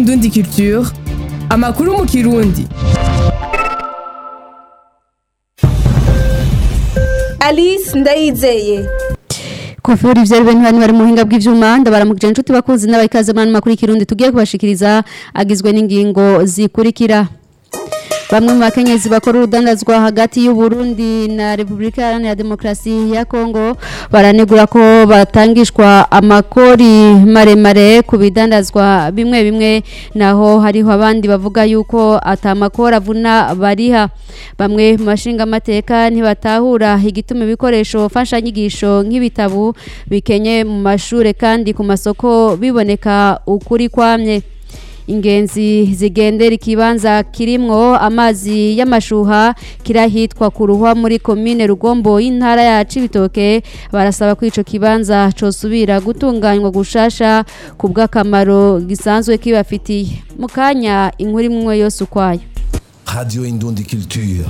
Indundi Culture amakuru mu kirundi Alice Ndayizeye Kofuri vyari bene bani bari muhinga bw'ivyuma ndabaramukije inshuti bakuzi n'abayikaze mu makuru y'ikirundi tugiye kubashikiriza agizwe n'ingingo zikurikira Bamwe mu bakenyezi bakora urudandazwa hagati y'u Burundi na Republika Iharanira Demokarasi ya Kongo baranegura ko batangishwa amakori maremare ku bidandazwa bimwe bimwe naho hariho abandi bavuga yuko atamakora avuna bariha bamwe mu bashinga amateka ntibatahura igituma ibikoresho mfashanyigisho nk'ibitabu bikenye mu mashure kandi ku masoko biboneka ukuri kwamye ingenzi zigendera ikibanza kirimwo amazi y'amashuha kirahitwa ku ruhwa muri komine rugombo y'intara ya cibitoke barasaba ko ico kibanza cosubira gutunganywa gushasha ku bw'akamaro gisanzwe kibafitiye mu kanya inkuru imwe yose ukwayo Radio Indundi Culture.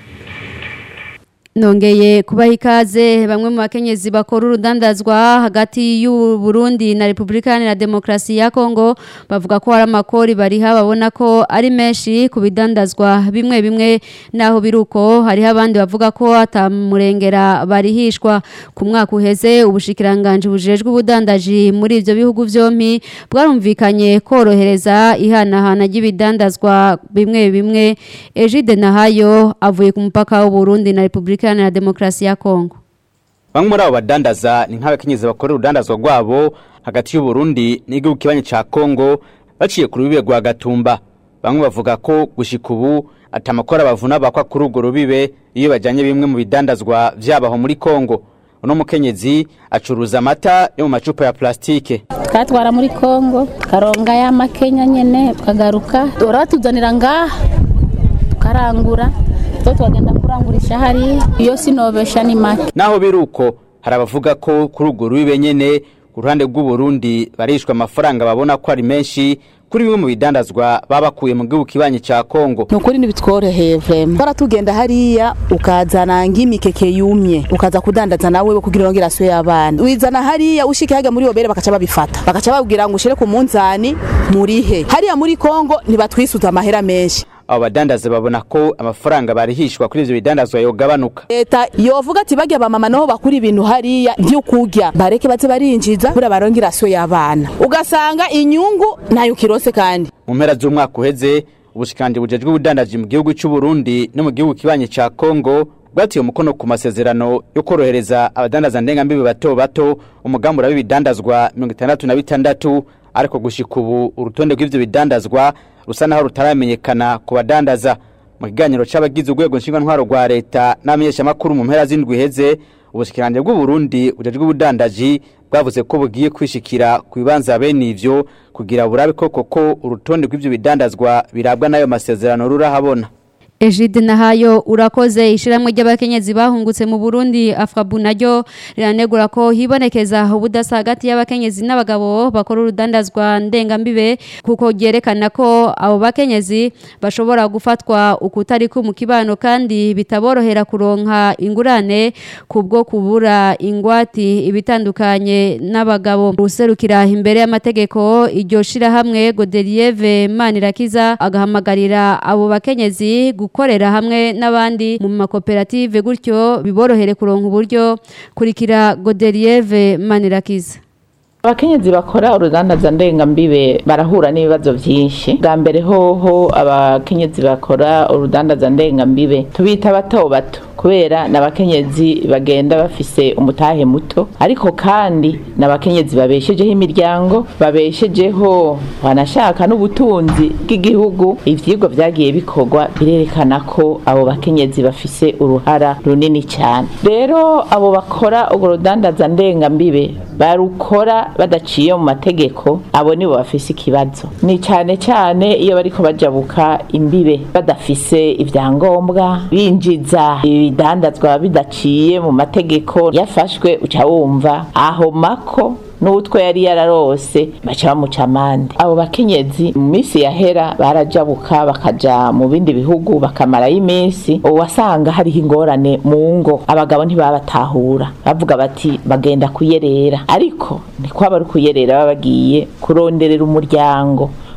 Nongeye kubaha ikaze bamwe mu bakenyezi bakora urudandazwa hagati y'u Burundi na Republika Iharanira Demokarasi ya Kongo bavuga ko hari amakori bariha babona ko ari menshi ku bidandazwa bimwe bimwe naho biruko hariho abandi bavuga ko atamurengera barihishwa ku mwaka uheze ubushikiranganje bujejwe ubudandaji muri ivyo bihugu vyompi bwarumvikanye korohereza ihanahana ry'ibidandazwa bimwe bimwe Ejide Nahayo avuye ku mupaka w'u Burundi na Republika Iharanira Demokarasi ya Kongo Bamwe muri abo badandaza ni nk'abakenyezi bakora urudandazwa rwabo hagati y'u Burundi n'igihugu kibanye ca Kongo baciye ku rubibe rwa Gatumba. Bamwe bavuga ko gushika ubu atamakora bavuna bakwa kuri urwo rubibe iyo bajanye bimwe mu bidandazwa vyabaho muri Kongo. Uno mukenyezi acuruza amata yo mu macupa ya plastike. twatwara muri kongo karonga y'amakenya nyene tukagaruka uratuzanira ngaha tukarangura two twagenda kurangurisha hari iyo sinobesha ni make Naho biruko hari abavuga ko kuri urwo rubibe nyene ku ruhande rw'u Burundi barishwa amafaranga babona ko ari menshi kuri bimwe mu bidandazwa baba bakuye mu gihugu kibanye ca Kongo. nukuri ntibitworoheye vrema bara tugenda hariya ukazana ng'imikeke yumye ukaza kudandaza nawe kugira ngo iraswe y'abana wizana hariya ushike haga muri obere bakaca babifata bakaca babwira ngo ushire ku munzani murihe hariya muri Kongo ntibatwisuza amahera menshi abo badandaza babona ko amafaranga barihishwa kuri ivyo bidandazwa yogabanuka leta yovuga ati barya bamama naho bakura ibintu hariya vy'ukurya bareke baze barinjiza bura baronke irasyo y'abana ugasanga inyungu nayo kirose kandi mu mpera z'umwaka uheze ubushikanje bujejwe ubudandaji mu gihugu cy'u Burundi no mu gihugu kibanye ca Kongo bwatiye umukono ku masezerano yo korohereza abadandaza ndengambibi bato bato umugambi uraba ibidandazwa mirongo itandatu na bitandatu ariko gushika ubu urutonde rw'ivyo bidandazwa rusa naho rutaramenyekana ku badandaza mu kiganiro c'abagize urwego nshingantwaro rwa leta n'amenyeshamakuru mu mpera z'indwi iheze ubushikiranje bw'u Burundi bujejwe ubudandaji bwavuze ko bugiye kwishikira ku bibanza bene ivyo kugira burabe koko ko urutonde rw'ivyo bidandazwa birabwa n'ayo masezerano rurahabona Ejide Nahayo urakoze ishiramwe ry'abakenyezi bahungutse mu Burundi Afrabu naryo riranegura ko hibonekeza ubudasa hagati y'abakenyezi n'abagabo bakora urudandazwa ndengambibe kuko ryerekana ko abo bakenyezi bashobora gufatwa ukutari ku mu kibano kandi bitaborohera kuronka ingurane kubwo kubura ingwati ibitandukanye n'abagabo userukira imbere y'amategeko iryo shirahamwe Godelieve Manirakiza agahamagarira abo bakenyezi gukorera hamwe n'abandi mu makoperative gutyo biborohere kuronka uburyo kurikira Godelieve Manirakiza abakenyezi bakora urudandaza ndengambibe barahura n'ibibazo byinshi bwa mbere hoho abakenyezi bakora urudandaza ndengambibe tubita bato bato kubera n'abakenyezi bagenda bafise umutahe muto ariko kandi n'abakenyezi babeshejeho imiryango babeshejeho banashaka n'ubutunzi bw'igihugu ivyigwa vyagiye bikorwa birerekana ko abo bakenyezi bafise uruhara runini cyane rero abo bakora urwo rudandaza ndengambibe barukora badaciye mu mategeko abo nibo bafise ikibazo ni cyane cyane iyo bariko bajabuka imbibe badafise ibyangombwa binjiza ibidandazwa bidaciye mu mategeko yafashwe uca wumva aho mako n'utwo yari yararose baca bamuca amande abo bakenyezi mu minsi yahera barajabuka bakaja mu bindi bihugu bakamarayo iminsi wasanga hariho ingorane mu ngo abagabo ntibabatahura bavuga bati bagenda kuyerera ariko ntikwaba ari kuyerera baba bagiye kuronderera umuryango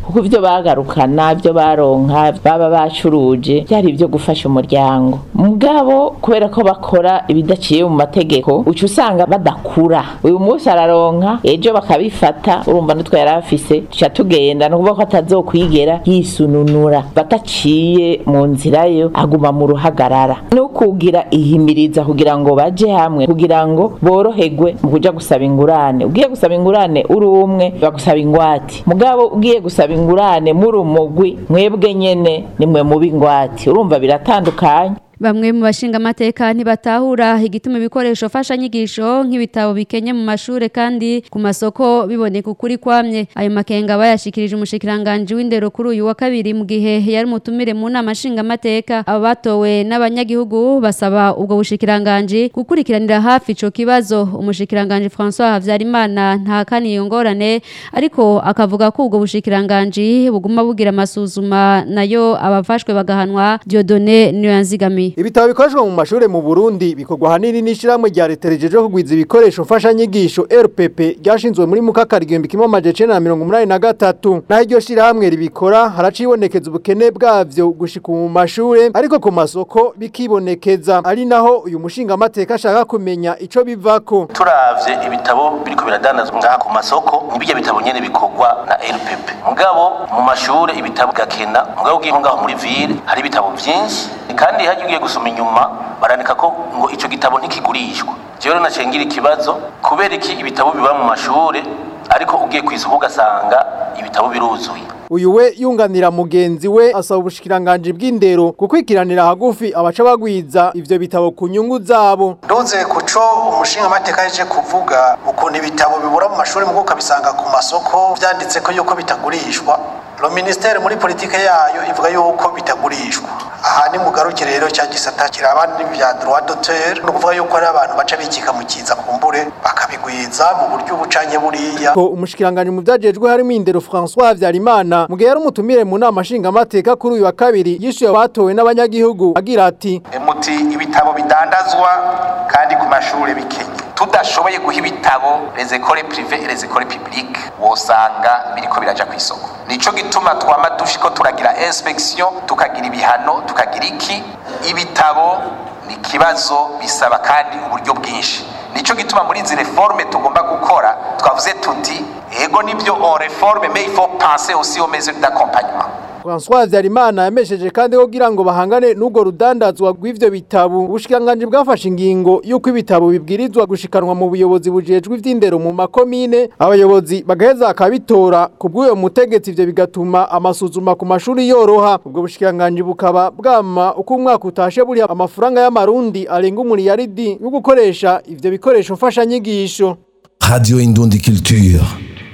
kuko ibyo bagarukana ibyo baronka baba bacuruje byari ibyo gufasha umuryango mugabo kubera ko bakora ibidaciye mu mategeko uca usanga badakura uyu munsi araronka ejo bakabifata urumva n'utwo yari afise tuca tugenda ni ukuvuga ko atazokwigera yisununura bataciye mu nzira yo aguma mu ruhagarara no kugira ihimiriza kugira ngo baje hamwe kugira ngo boroherwe mu kuja gusaba ingurane ugiye gusaba ingurane uri umwe bagusaba ingwate mugabo ugiye gusaba ingurane muri umugwi mwebwe nyene nimwe mubi ingwate urumva biratandukanye Bamwe mu bashinga amateka ntibatahura igituma ibikoresho fasha nyigisho nk'ibitabo bikenye mu mashure kandi ku masoko biboneka ukuri kwamye ayo makenga bayashikirije umushikiranganje w'indero kuri uyu wa kabiri mu gihe yari mutumire mu nama nshinga amateka abo batowe n'abanyagihugu basaba ubwo bushikiranganje gukurikiranira hafi ico kibazo umushikiranganje François Havyarimana ntakaniye ngorane ariko akavuga ko ubwo bushikiranganje buguma bugira amasuzuma nayo abafashwe bagahanwa Dieudonné Nyanzigami Ibitabo bikoreshwa mu mashure mu Burundi bikorwa hanini n'ishiramwe rya leta rijeje kugwiza ibikoresho mfasha nyigisho RPP ryashinzwe muri mukakari igihumbi kimwe amajana icenda na mirongo umunani na gatatu naho iryo shirahamwe ribikora haracibonekeza ubukene bwavyo gushika mu mashure ariko ku masoko bikibonekeza ari naho uyu mushinga amateka ashaka kumenya ico bivako turavye ibitabo biriko biradandazwa ngaha ku masoko nibijya bitabo nyene bikorwa na RPP mugabo mu mashure ibitabo gakena mugabo ugiye ngaho muri ville hari ibitabo vyinshi kandi hagiye ugiye gusoma inyuma barandika ko ngo ico gitabo ntikigurishwa jewe naciye ngira ikibazo kubera iki ibitabo biba mu mashure ariko ugiye kw'isoko ugasanga ibitabo biruzuye uyu we yunganira mugenzi we asaba ubushikiranganje bw'indero gukwikiranira hagufi abaca bagwiza ivyo bitabo ku nyungu zabo nduze kuco umushinga amateka yaje kuvuga ukuntu ibitabo bibura mu mashuri mu ukabisanga ku masoko vyanditse ko yuko bitagurishwa lo ministere muri politike yayo ivuga yuko bitagurishwa aha ni mugaruke rero cya gisata kiraba n'ibya droit d'auteur no kuvuga yuko ari abantu baca bikika mu kiza kumbure bakabigwiza mu buryo bucanye buriya ko umushikiranganje mu vyajejwe harimo indero François Havyarimana mu gihe yari umutumire mu nama nshinga amateka kuri uyu wa kabiri yishuye abatowe n'abanyagihugu agira ati muti ibitabo bidandazwa kandi ku mashure bikenye tudashoboye guha ibitabo les écoles privées et les écoles publiques wosanga biriko biraja ku isoko nico gituma twama dushiko turagira inspection tukagira ibihano tukagira iki ibitabo ni kibazo bisaba kandi uburyo bwinshi nico gituma muri izi reforme tugomba gukora twavuze tuti ego nibyo on reforme mais il faut penser aussi aux mesures d'accompagnement François Havyarimana yamesheje kandi ko kugira ngo bahangane n'ubwo rudandazwa rw'ivyo bitabo ubushikiranganje bwafashe ingingo yuko ibitabo bibwirizwa gushikanwa mu buyobozi bujejwe ivy'indero mu makomine abayobozi bagaheza akabitora kubw'uyo mutegetsi ivyo bigatuma amasuzuma ku mashuri yoroha ubwo bushikiranganje bukaba bwama uko umwaka utashe buri amafaranga y'amarundi arenga umuriyaridi yo gukoresha ivyo bikoresho mfasha nyigisho Radio Indundi Culture.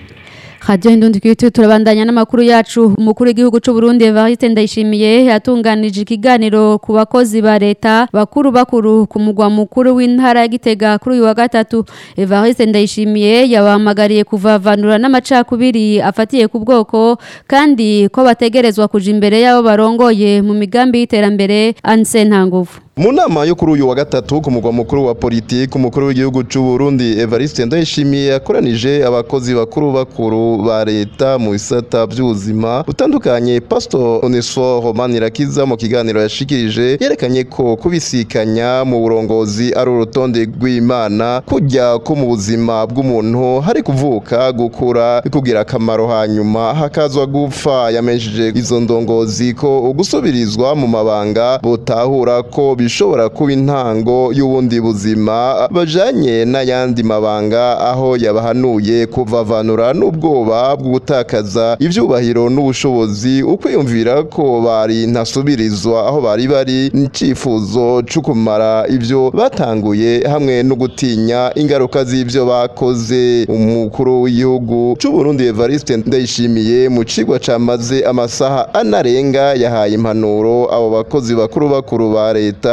Radio Indundi Kitu turabandanya n'amakuru yacu umukuru w'igihugu c'u Burundi Evariste Ndayishimiye yatunganije ikiganiro ku bakozi ba leta bakuru bakuru ku mugwa mukuru w'intara ya Gitega kuri uyu wa gatatu Evariste Ndayishimiye yabahamagariye kuvavanura n'amacakubiri afatiye ku bwoko kandi ko bategerezwa kuja imbere yabo barongoye mu migambi y'iterambere Anse Ntanguvu mu nama yo kuri uyu wa gatatu ku mugwa mukuru wa politiki umukuru w'igihugu cy'u Burundi Evariste Ndayishimiye yakoranije abakozi bakuru bakuru ba leta mu bisata by'ubuzima butandukanye Pastor Onesphore Romanirakiza mu kiganiro yashikirije yerekanye ko kubisikanya mu burongozi ari urutonde rw'Imana kujya ko mu buzima bw'umuntu hari kuvuka gukura kugira akamaro hanyuma hakazwa gupfa yamenyesheje izo ndongozi ko gusubirizwa mu mabanga butahura ko bishobora kuba intango y'ubundi buzima bajanye n'ayandi mabanga aho yabahanuye kuvavanura n'ubwoba bwo gutakaza ivyubahiro n'ubushobozi ukwiyumvira ko bari ntasubirizwa aho bari bari n'icifuzo cyo kumara ivyo batanguye hamwe no gutinya ingaruka z'ivyo bakoze umukuru w'igihugu c'u Burundi Evariste Ndayishimiye mu cigwa camaze amasaha anarenga yahaye impanuro abo bakozi bakuru bakuru ba leta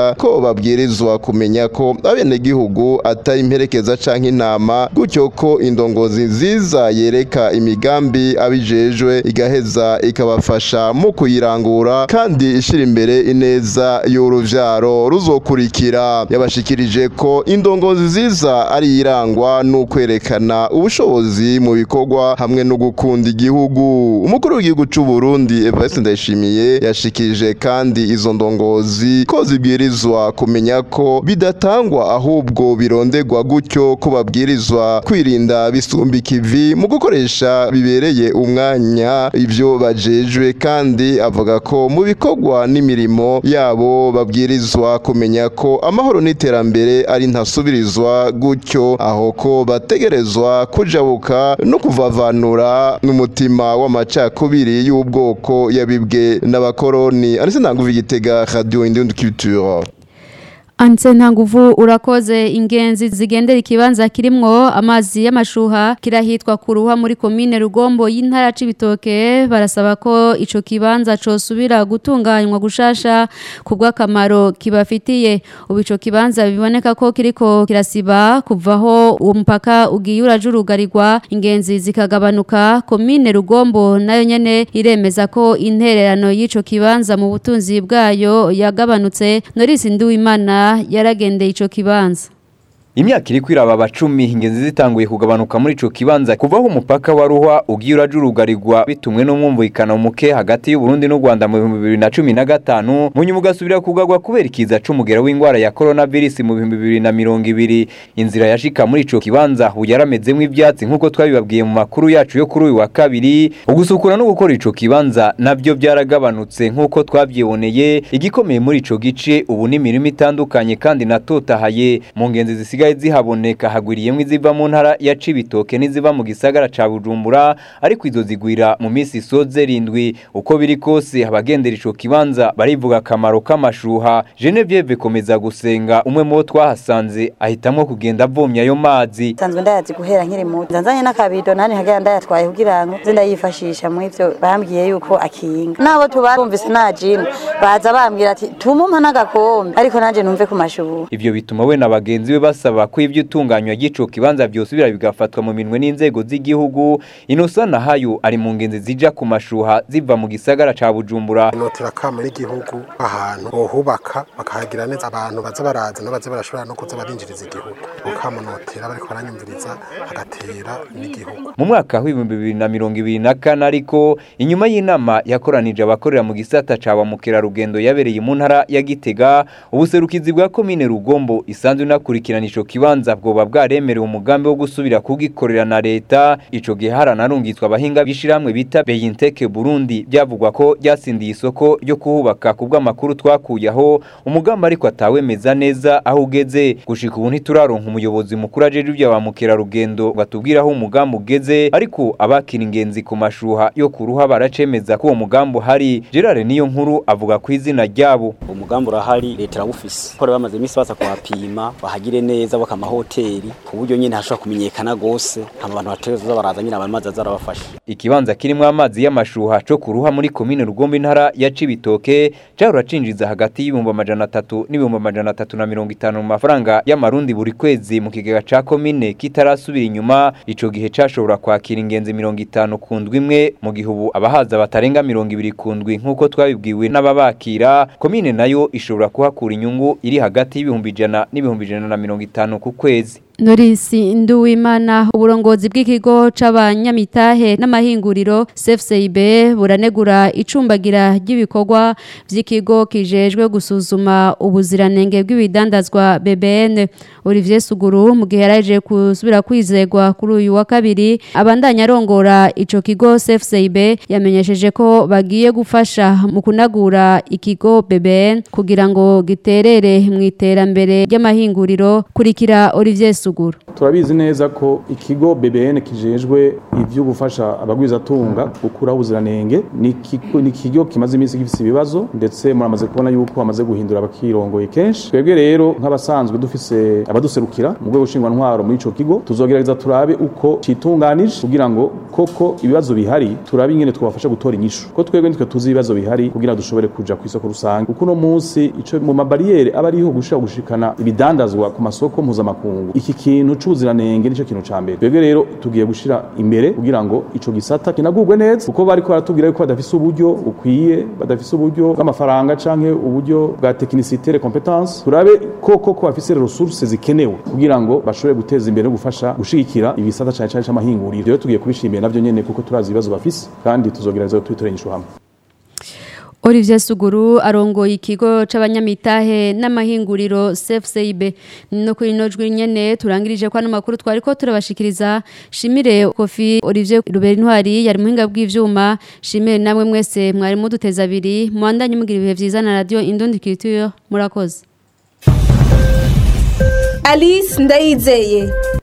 bamenyesha ko babwirizwa kumenya ko abenegihugu atari imperekeza canke intama gutyo ko indongozi nziza yereka imigambi abijejwe igaheza ikabafasha mu kuyirangura kandi ishira imbere ineza y'uruvyaro ruzokurikira yabashikirije ko indongozi nziza ari irangwa n'ukwerekana ubushobozi mu bikorwa hamwe no gukunda igihugu umukuru w'igihugu c'u Burundi Evariste Ndayishimiye yashikirije kandi izo ndongozi ko zibwirizwa kumenya ko bidatangwa ahubwo birondegwa gutyo ko babwirizwa kwirinda bisumba ikivi mu gukoresha bibereye umwanya ivyo bajejwe kandi avuga ko mu bikorwa n'imirimo yabo babwirizwa kumenya ko amahoro n'iterambere ari ntasubirizwa gutyo aho ko bategerezwa kujabuka no kuvavanura n'umutima w'amacakubiri y'ubwoko yabibwe n'abakoroni anise ntanguvu igitega radio indundi culture Anse ntanguvu urakoze ingenzi zigendera ikibanza kirimwo amazi y'amashuha kirahitwa kuruha muri komine Rugombo y'intara c'ibitoke barasaba ko ico kibanza cosubira gutunganywa gushasha kubwa kamaro kibafitiye ubu ico kibanza biboneka ko kiriko kirasiba kuvaho uwo mupaka ugiye urajurugarirwa ingenzi zikagabanuka komine Rugombo nayo nyene iremeza ko intererano y'ico kibanza mu butunzi bwayo yagabanutse Norisi Nduwimana yaragendeye ico kibanza Imyaka iri kwiraba abacumi ingenzi zitanguye kugabanuka muri ico kibanza kuvaho umupaka wa Ruhwa ugiye urajurugarirwa bitumwe n'umwumvikano muke hagati y'u Burundi n'u Rwanda mu 2015 mu nyuma ugasubira kugagwa kubera ikiza c'umugera w'ingwara ya coronavirus mu 2020 inzira yashika muri ico kibanza uyaramezemo ivyatsi nkuko twabibabwiye mu makuru yacu yo kuri uyu wa kabiri ugusukura no gukora ico kibanza navyo byaragabanutse nkuko twavyiboneye igikomeye muri ico gice ubu ni imirimo itandukanye kandi natotahaye mu ngenzi zisiga zisigaye zihaboneka hagwiriyemwo iziva mu ntara ya Cibitoke n'iziva mu gisagara ca Bujumbura ariko izo zigwira mu misi isoze rindwi uko biri kose abagendera ico kibanza barivuga akamaro k'amashuha Genevieve komeza gusenga umwe mu bo twahasanze ahitamwo kugenda avomya ayo mazi sanzwe ndayazi guhera nkiri muto nzanye n'akabido nani hagera ndayatwaye kugira ngo nze ndayifashisha mu ivyo bambwiye yuko akinga nabo tubarumvise nta jini baza bambwira ati tumumpa n'agakombe ariko nanje numve ku mashuha ivyo bituma we na bagenzi be basaba ko ivyo itunganywa ry'ico kibanza byosubira bigafatwa mu minwe n'inzego z'igihugu Innocent Nahayo ari mu ngenzi zija ku mashuha ziva mu gisagara ca Bujumbura notera kama n'igihugu ahantu bohubaka bakahagira neza abantu baza baraza no baza barashobora no kuza barinjiriza igihugu ukama notera bariko baranyumviriza hagatera n'igihugu mu mwaka w'ibihumbi bibiri na mirongo ibiri na kane ariko inyuma y'inama yakoranije abakorera mu gisata ca ba mukerarugendo yabereye mu ntara ya Gitega ubuserukizi bwa komine Rugombo isanzwe inakurikirana ico kibanza bwoba bwaremerewe umugambi wo gusubira kugikorera na leta ico gihe haranarungitswe abahinga bishiramwe bita Beyinteke Burundi byavugwa ko ryasindiye isoko ryo kuhubaka kubwa makuru twakuyaho umugambi ariko atawemeza neza aho ugeze gushika ubu ntituraronka umuyobozi mukuru ajeje ibya ba mukerarugendo batubwira aho umugambi ugeze ariko abakira ingenzi ku mashuha yo kuruha baracemeza ko uwo mugambi hari Gerard niyo nkuru avuga ku izina ryabo umugambi urahari leta irawufise ko bamaze iminsi baza kuhapima bahagire neza baka amahoteli ku buryo nyine hashobora kumenyekana gose hama abantu bateza baraza nyine abamazi azarabafasha ikibanza kirimo amazi y'amashuha co kuruha muri komine Rugombe intara ya Cibitoke cyarura cinjiza hagati y'ibihumbi amajana atatu n'ibihumbi amajana atatu na mirongo itanu mu mafaranga y'amarundi buri kwezi mu kigega ca komine kitarasubira inyuma ico gihe cashobora kwakira ingenzi mirongo itanu ku ndwi imwe mu gihe ubu abahaza batarenga mirongo ibiri ku ndwi nk'uko twabibwiwe n'ababakira komine nayo ishobora kuhakura inyungu iri hagati y'ibihumbi ijana n'ibihumbi ijana na mirongo itanu ku kwezi Norisi Nduwimana uburongozi bw'ikigo c'abanyamitahe n'amahinguriro CFCIB buranegura icumbagira ry'ibikorwa vy'ikigo kijejwe gusuzuma ubuziranenge bw'ibidandazwa BBN Olivier Suguru mu gihe yaraje kusubira kwizegwa kuri uyu wa kabiri abandanya arongora ico kigo CFCIB yamenyesheje ko bagiye gufasha mu kunagura ikigo BBN kugira ngo giterere mu iterambere ry'amahinguriro kurikira Olivier Suguru turabizi neza ko ikigo BBN kijejwe ivyo gufasha abagwizatunga gukuraho ubuziranenge ni ikigo- ni ikigo kimaze iminsi gifise ibibazo ndetse muramaze kubona yuko bamaze guhindura abakirongoye kenshi twebwe rero nk'abasanzwe dufise abaduserukira mu rwego nshingwantwaro muri ico kigo tuzogerageza turabe uko citunganije kugira ngo koko ibibazo bihari turabe ingene twabafasha gutora inyishu ko twebwe nitwe tuzi ibibazo bihari kugira dushobore kuja ku isoko rusange kuko uno munsi ico mu mabariyeri aba ariho gushira gushikana ibidandazwa ku masoko mpuzamakungu iki kintu c'ubuziranenge nico kintu ca mbere twebwe rero tugiye gushira imbere kugira ngo ico gisata kinagurwe neza kuko bariko baratubwira yuko badafise uburyo bukwiye badafise uburyo bw'amafaranga canke uburyo bwa technicité les compétences turabe koko ko bafise resources zikenewe kugira ngo bashobore guteza imbere no gufasha gushigikira ibisata cane cane c'amahinguriro rero tugiye kubishimira navyo nyene kuko turazi ibibazo bafise kandi tuzogerageza tubitorera inyishu hamwe Olivier Suguru arongoye ikigo c'abanyamitahe n'amahinguriro CFCIB no kuri nojwe nyene turangirije kwa namakuru twari ko turabashikiriza Shimire Kofi Olivier Ruberi Ntwari yari muhinga bw'ivyuma Shimire namwe mwese mwari muduteza abiri mwandanye mugira ibihe vyiza na radio Indundi Culture murakoze Alice Ndayizeye